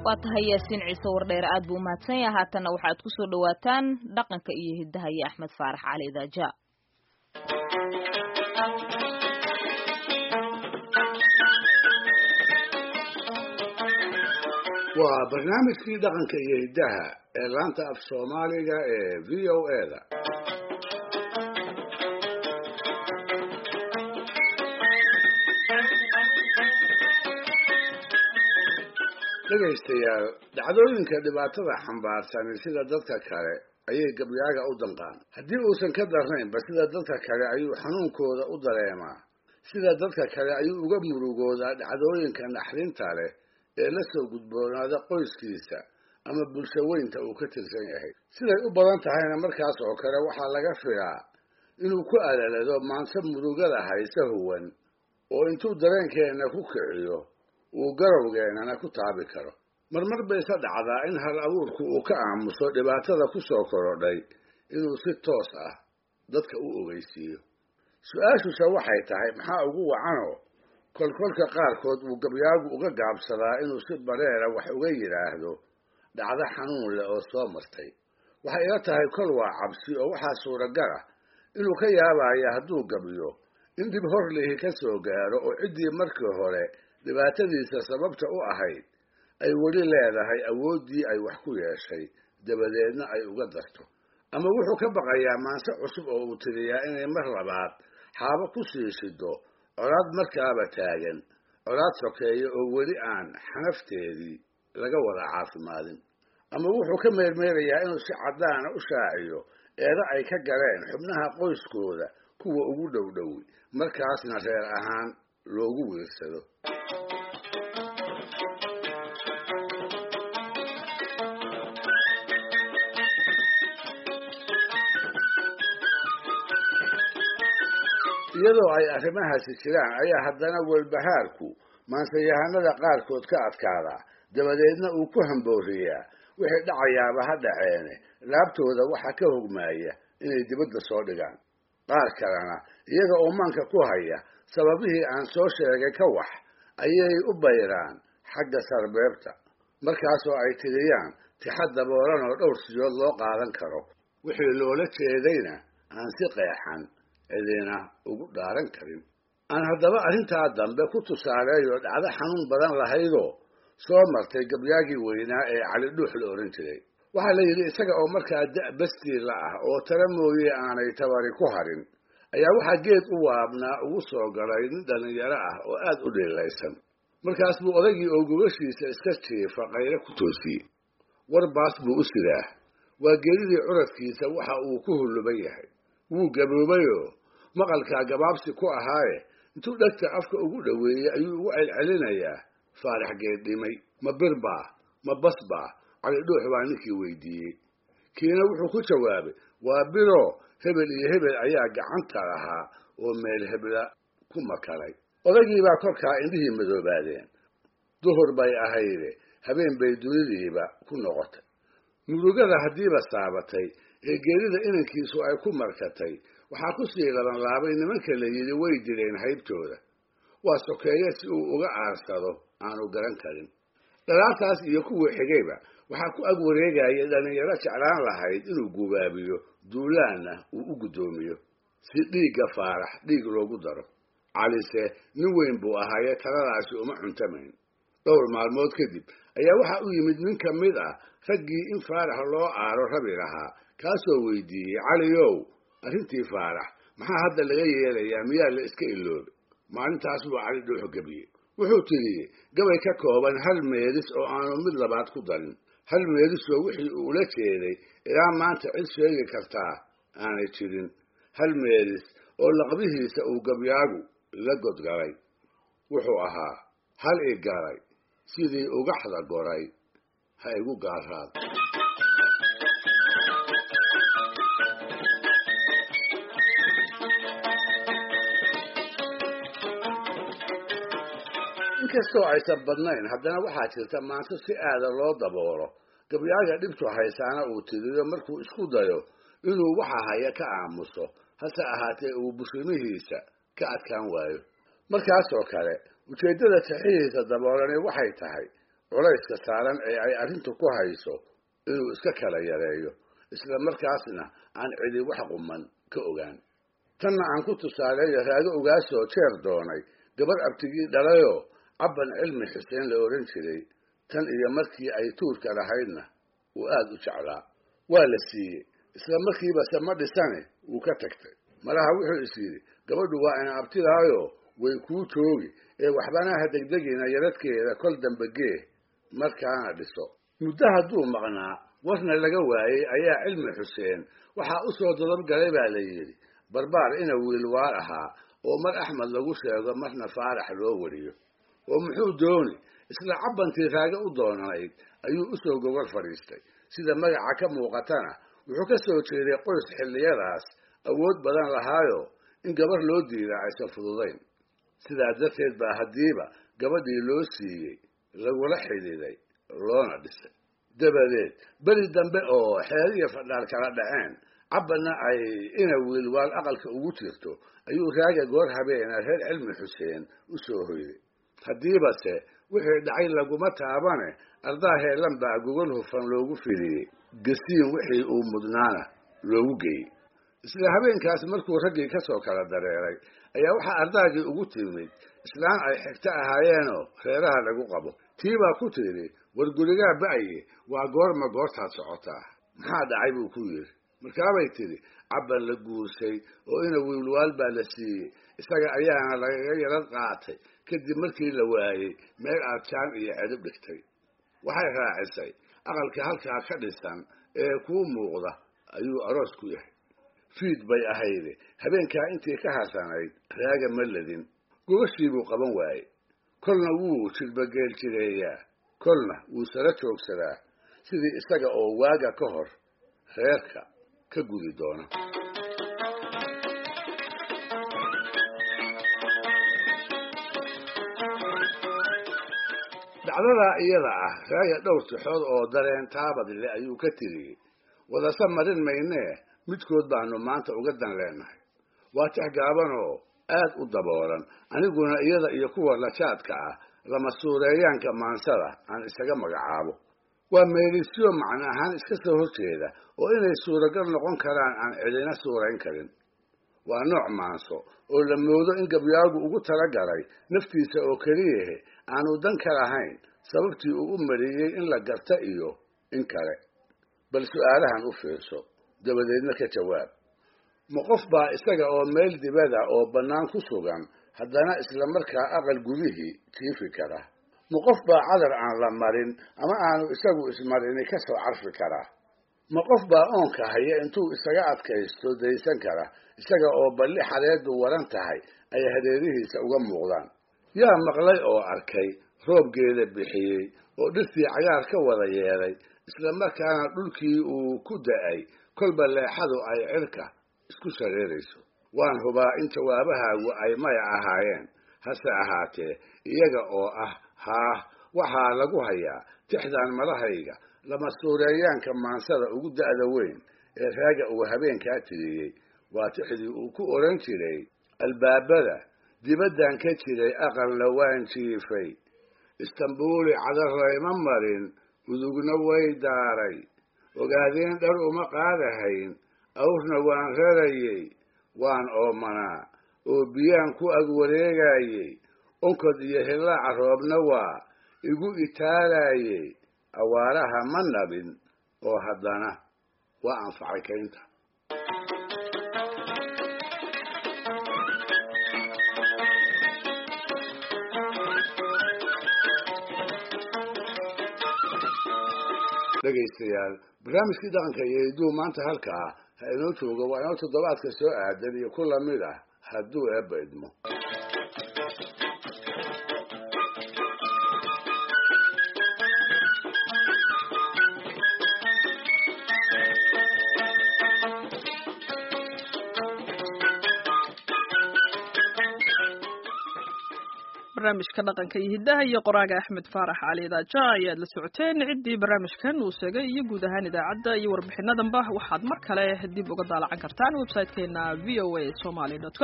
waa tahay yaasiin ciise wardheere aad buu umahadsan yaha haatanna waxaad ku soo dhawaataan dhaqanka iyo hiddaha iyo axmed faarax cali daaja waa barnaamijkii dhaqanka iyo hiddaha ee laanta af soomaaliga ee v o e da dhegaystayaal dhacdooyinka dhibaatada xambaarsani sida dadka kale ayay gabyaaga u danqaan haddii uusan ka darnaynba sida dadka kale ayuu xanuunkooda u dareemaa sida dadka kale ayuu uga murugoodaa dhacdooyinka naxdinta leh ee la soo gudboonaada qoyskiisa ama bulsho weynta uu ka tirsan yahay siday u badan tahayna markaas oo kale waxaa laga filaa inuu ku alalado maanse murugada hayse huwan oo intuu dareenkeenna ku kiciyo uu garowgeennana ku taabi karo marmar bayse dhacdaa in hal abuurku uu ka aamuso dhibaatada ku soo korodhay inuu si toos ah dadka u ogeysiiyo su-aashuse waxay tahay maxaa ugu wacanoo kolkolka qaarkood uu gabyaagu uga gaabsadaa inuu si bareera wax uga yidhaahdo dhacdo xanuun leh oo soo martay waxay ila tahay kol waa cabsi oo waxaa suuragal ah inuu ka yaabaya hadduu gabyo in dhib hor lihi ka soo gaaro oo ciddii markii hore dhibaatadiisa sababta u ahayd ay weli leedahay awooddii ay wax ku yeeshay dabadeedna ay uga darto ama wuxuu ka baqayaa maanse cusub oo uu tiriyaa inay mar labaad xaabo ku sii shido colaad markaaba taagan colaad sokeeya oo weli aan xanafteedii laga wada caafimaadin ama wuxuu ka meermeerayaa inuu si caddaana u shaaciyo eeda ay ka galeen xubnaha qoyskooda kuwa ugu dhowdhowi markaasna reer ahaan loogu wiirsado iyadoo ay arrimahaasi jiraan ayaa haddana welbahaarku maansayahanada qaarkood ka adkaadaa dabadeedna uu ku hambooriyaa wixii dhacayaaba ha dhaceene laabtooda waxaa ka hogmaaya inay dibadda soo dhigaan qaar kalena iyaga oo maanka ku haya sababihii aan soo sheegay ka wax ayay u bayraan xagga sarbeebta markaasoo ay tiriyaan tixa daboolan oo dhowr siyood loo qaadan karo wixii loola jeedayna aan si qeexan cidina ugu dhaaran karin aan haddaba arrintaa dambe ku tusaaleeyo dhacdo xanuun badan lahaydoo soo martay gabyaagii weynaa ee cali dhuux la odhan jiray waxaa la yidhi isaga oo markaa da' bastiila ah oo tala mooye aanay tabari ku harin ayaa waxaa geed u waabnaa ugu soo galay nin dhallinyaro ah oo aad u dhiilaysan markaas buu odaygii oo gobashiisa iska jiifa qaylo ku toosiyey warbaas buu u sidaa waa geedidii curadkiisa waxa uu ku hulluban yahay wuu gaboobayoo maqalkaa gabaabsi ku ahaaye intuu dhegta afka ugu dhoweeyey ayuu ugu celcelinayaa faarax geeddhimay ma bir baa ma bas baa calidhuux baa ninkii weydiiyey kiina wuxuu ku jawaabay waa biroo hebel iyo hebel ayaa gacanta lahaa oo meel hebla ku makalay odaygiibaa korkaa indhihii madoobaadeen duhur bay ahayde habeen bay dunidiiba ku noqotay murugada haddiiba saabatay ee geerida inankiisu ay ku markatay waxaa ku sii labanlaabay nimanka la yidhi way dileen haybtooda waa sokeeye si uu uga aarsado aanu garan karin dhalaartaas iyo kuwii xigayba waxaa ku ag wareegaya dhallinyaro jeclaan lahayd inuu gubaabiyo duulaanna uu u guddoomiyo si dhiigga faarax dhiig loogu daro calise nin weyn buu ahaaye taladaasi uma cuntamayn dhowr maalmood kadib ayaa waxaa u yimid nin ka mid ah raggii in faarax loo aaro rabi lahaa kaasoo weydiiyey caliyow arrintii faarax maxaa hadda laga yeelayaa miyaa la iska iloobay maalintaas buu cali dhuuxu gebiyey wuxuu tidhi gabay ka kooban hal meedis oo aanu mid labaad ku darin hal meedisoo wixii uu ula jeeday ilaa maanta cid sheegi kartaa aanay jirin hal meedis oo laqbihiisa uu gabyaagu la godgalay wuxuu ahaa hal i galay sidii ugaxda goray ha igu gaaraad inkastoo aysan badnayn haddana waxaa jirta maanto si aada loo daboolo gabyaaga dhibtu haysaana uu tiriyo markuu isku dayo inuu waxa haya ka aamuso hase ahaatee uu bushimihiisa ka adkaan waayo markaasoo kale ujeeddada saxiihiisa daboolani waxay tahay culayska saaran ee ay arrintu ku hayso inuu iska kala yareeyo isla markaasna aan cidi wax quman ka ogaan tanna aan ku tusaaleeyo raago ugaasoo jeer doonay gabar abtigii dhalayoo cabban cilmi xuseen la odhan jiray tan iyo markii ay tuurka lahaydna uu aada u jeclaa waa la siiyey isla markiiba se ma dhisane wuu ka tagtay malaha wuxuu is yidhi gabadhu waa ina abtidaayo way kuu joogi ee waxbanaha degdegina yaradkeeda kol dambe gee markaana dhiso muddo hadduu maqnaa warna laga waayey ayaa cilmi xuseen waxaa u soo dodobgalay baa la yidhi barbaar ina wiilwaal ahaa oo mar axmed lagu sheego marna faarax loo wariyo oo muxuu dooni isla cabbantii raaga u doonanayd ayuu u soo gogol fadhiistay sida magaca ka muuqatana wuxuu ka soo jeeday qoys xilliyadaas awood badan lahaayo in gabar loo diidaa aysan fududayn sidaa darteed baa haddiiba gabadhii loo siiyey lagula xidhiiday loona dhisay dabadeed beri dambe oo xeer iyo fadhaar kala dhaceen cabbanna ay ina wiilwaal aqalka ugu jirto ayuu raaga goor habeena reer cilmi xuseen u soo hoyday haddiibase wixii dhacay laguma taabane ardaa heelan baa gogol hufan loogu fidiyey gasiin wixii uu mudnaana loogu geeyey isla habeenkaas markuu raggii ka soo kala dareeray ayaa waxaa ardaagii ugu timid islaan ay xigto ahaayeenoo reeraha lagu qabo tii baa ku tidhi war gurigaa ba'ye waa goorma goortaad socotaa maxaa dhacay buu ku yidhi markaabay tidhi cabban la guursay oo ina wiilwaal baa la siiyey isaga ayaana lagaga yarad qaatay kadib markii la waayey meel aad jaan iyo cedib dhigtay waxay raacisay aqalka halkaa ka dhisan ee kuu muuqda ayuu aroos ku yahay fiid bay ahayde habeenkaa intii ka hasanayd raaga ma ladin gogashii buu qaban waayey kolna wuu jilbageel jireeyaa kolna wuu sala joogsadaa sidii isaga oo waaga ka hor reerka ka gudi doona dacdadaa iyada ah raaga dhowr tixood oo dareen taabad le ayuu ka tiriyey wadase marin maynee midkood baanu maanta uga dan leenahay waa tix gaabanoo aad u daboolan aniguna iyada iyo kuwa lajaadka ah lama suureeyaanka maansada aan isaga magacaabo waa meelisyo macno ahaan iska soo horjeeda oo inay suuragal noqon karaan aan cidina suurayn karin waa nooc maanso oo la moodo in gabyaagu ugu talagalay naftiisa oo keliyahe aanu dan ka lahayn sababtii uu u mariyey in la garta iyo in kale bal su'aalahan u fiirso dabadeedna ka jawaab ma qof baa isaga oo meel dibada oo bannaan ku sugan haddana isla markaa aqal gudihii jiifi kara ma qof baa cadar aan la marin ama aanu isagu ismarini ka soo carfi karaa ma qof baa oonka haya intuu isaga adkaysto daysan kara isaga oo balli xareeddu waran tahay ay hareerihiisa uga muuqdaan yaa maqlay oo arkay roobgeeda bixiyey oo dhirtii cagaar ka wada yeelay isla markaana dhulkii uu ku da'ay kolba leexadu ay cirka isku shareerayso waan hubaa in jawaabahaagu ay maya ahaayeen hase ahaatee iyaga oo ah haah waxaa lagu hayaa tixdan madahayga lama suureeyaanka maansada ugu da'da weyn ee raaga uu habeenkaa tiriyey waa tixdii uu ku odhan jiray albaabada dibaddan ka jiray aqalna waan jiifay istambuuli cadarayma marin udugna way daaray ogaadeen dhar uma qaadahayn awrna waan rarayey waan oomanaa oo biyaan ku ag wareegayey onkod iyo hillaaca roobna waa igu itaalaayey awaaraha ma nabin oo haddana waa anfacay kaynta dhegaystayaal barnaamijkii dhaqanka iyo hidduu maanta halkaa ha inoo joogo waa inoo toddobaadka soo aadan iyo ku lamid ah hadduu eebba idmo barnaamijka dhaqanka iyo hiddaha iyo qoraaga axmed faarax cali daaja ayaad la socoteen ciddii barnaamijkan uu segay iyo guud ahaan idaacadda iyo warbixinadanba waxaad mar kale dib uga daalacan kartaan website-keena v o a somaly com